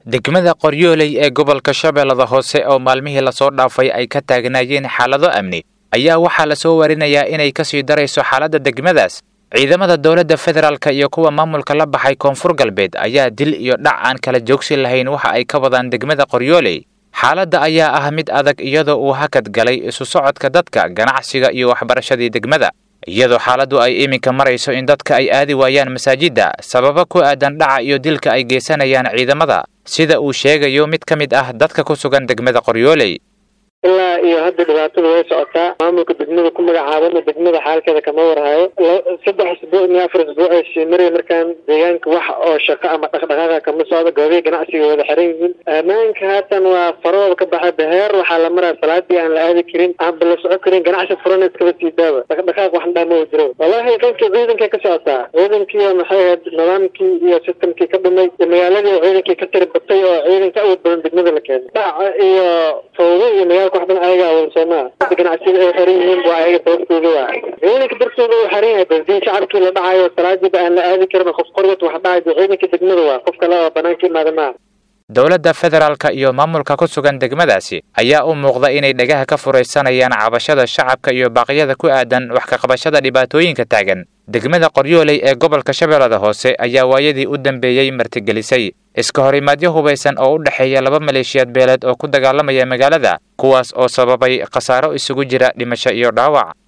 degmada qoryooley ee gobolka shabeellada hoose oo maalmihii lasoo dhaafay ay ka taagnaayeen xaalado amni ayaa waxaa lasoo warinayaa inay kasii darayso xaaladda degmadaas ciidamada dowladda federaalk iyo kuwa maamulka la baxay koonfur galbeed ayaa dil iyo dhac aan kala joogsi lahayn waxa ay ka wadaan degmada qoryooley xaaladda ayaa ah mid adag iyadoo uu hakad galay isu socodka dadka ganacsiga iyo waxbarashadii degmada iyadoo xaaladdu ay iminka marayso in dadka ay aadi waayaan masaajidda sababo ku aadan dhaca iyo dilka ay geysanayaan ciidamada sida uu sheegayo mid ka mid ah dadka ku sugan degmada qoryooley ilaa iyo hadda dhibaatada way socotaa maamulka degmada ku magacaabana degmada xaalkeeda kama warhayo saddex isbuuc iyo afar isbuuc ay sii maraya markaan deegaanka wax oo shaqo ama dhaqdhaqaaqa kama socdo goobihi ganacsiga wada xiran yihiin ammaanka haatan waa farooda ka baxay beheer waxaa la maraya salaadii aan la aadi karin aan bala soco karin ganacsi furan iskaba sii daawa dhaqdhaqaaq wax dhaama jiro wallahi qaybkii ciidankay ka socotaa ciidankii maxay ahayd nidaamkii iyo sistamkii ka dhumay magaaladii ciidankii ka tiri batay oo ciidanka awood badan degmada la keenay dhaca iyo fawdo iyo magaalka waxban ayaga awoon soomaa ganacsiyada ay xiran yihiin waa ayaga sababtooda waa ciidanka dartooda uu xiran yahay baldii shacabkii la dhacayo salaadiiba aan la aadi karin qof qorgad wax dhacayo ciidanka degmada waa qof kale oo banaanka imaada maaha dowladda federaalka iyo maamulka ku sugan degmadaasi ayaa u muuqda inay dhagaha ka furaysanayaan cabashada shacabka iyo baaqyada ku aadan wax ka qabashada dhibaatooyinka taagan degmada qoryooley ee gobolka shabeellada hoose ayaa waayadii u dambeeyey martigelisay iska horimaadyo hubaysan oo u dhexeeya laba maleeshiyaad beeleed oo ku dagaalamaya magaalada kuwaas oo sababay khasaaro isugu jira dhimasho iyo dhaawac